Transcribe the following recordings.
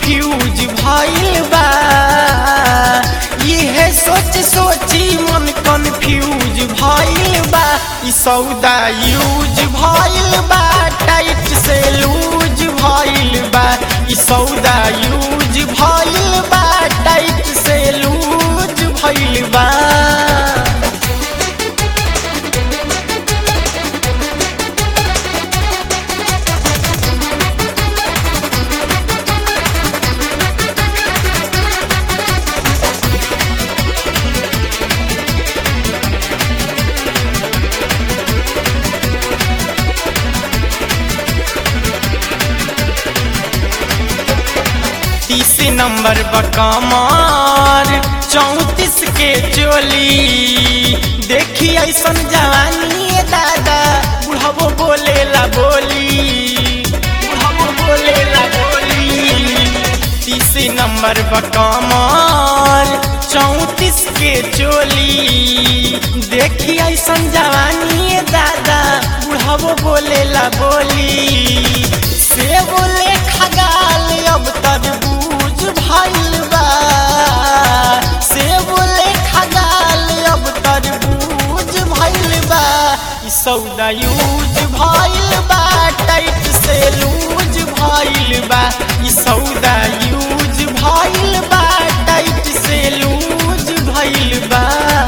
confuse भइल बा इहे सोच सोची मन कंफ्यूज भइल बा ई सौदा यूज भइल बा टाइट से लूज भइल बा ई सौदा यूज भइल बा टाइट से लूज भइल बा तीस नंबर बकमार चौतीस के चोली देखी ऐसन जवानी ए दादा बुढ़ावो बोले ला बोली बुढ़ावो बोले ला बोली तीस नंबर बकमार चौतीस के चोली देखी ऐसन जवानी ए दादा बुढ़ावो बोले ला बोली से बोले खगाल अब तरबूज भइल बा से बोले खगाल अब तरबूज भइल बा ई सौदा यूज भइल बा टाइट से लूज भइल बा ई सौदा यूज भइल बा टाइट से लूज भइल बा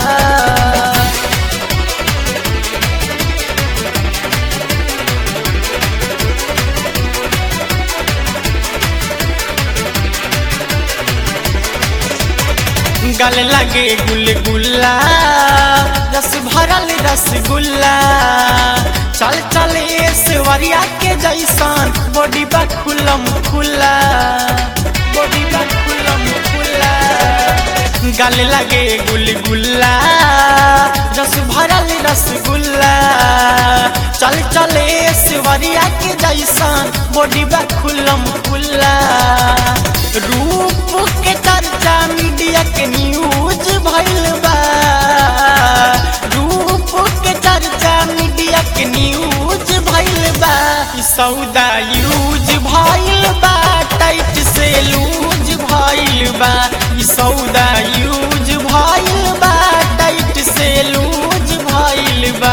गल लगे गुलगुल्ला रस भरल रसगुल्ला चल चल ऐश्वर्या के जैसन बॉडी बा खुलम खुला बॉडी बा खुलम खुला गल लगे गुलगुल्ला रस भरल रसगुल्ला चल चल ऐश्वर्या के जैसन बॉडी बा खुलम खुला रूप के चर्चा मीडिया के न्यूज भइल बा रूप के चर्चा मीडिया के न्यूज भइल बा ई सौदा यूज भइल बा टाइट से लूज भइल बा ई सौदा यूज भइल बा टाइट से लूज भइल बा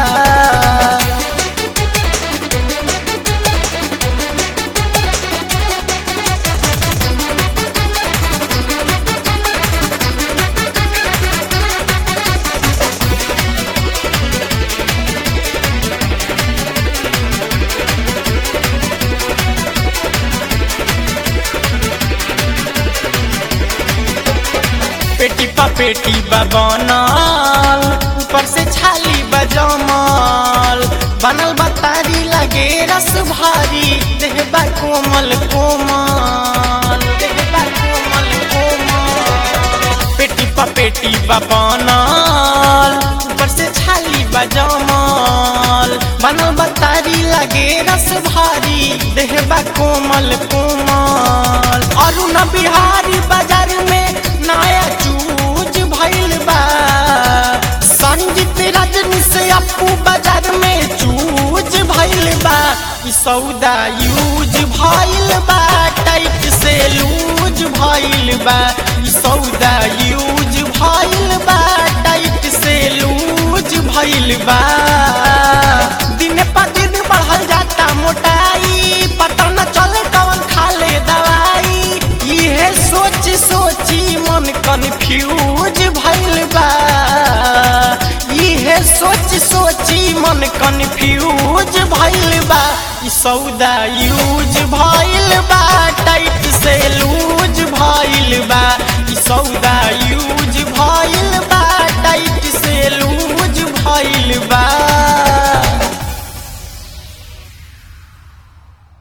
पेटी पा पेटी बनल ऊपर से छाली बजमल बनल बतारी लगे रस भारी देह बा कोमल कोमल देह बा कोमल कोमल पेटी पा पेटी बनल ऊपर से छाली बजमल बनल बतारी लगे रस भारी देह बा कोमल कोमल अरुण बिहारी बाजार में नया चूज भइल बा संजीत रजनी से अपू बाजार में चूज भइल बा ई सौदा यूज भइल बा टाइट से लूज भइल बा ई सौदा यूज भइल बा टाइट से लूज भइल बा दिन पर दिन बढ़ल जाता मोटाई पता न चले कौन खा ले दवाई इहे सोच सोची मन कन्फ्यूज भइल बा इहे सोच सोची मन कन्फ्यूज भइल बा ई सौदा यूज भइल बा टाइट से लूज भइल बा ई सौदा यूज भइल बा टाइट से लूज भइल बा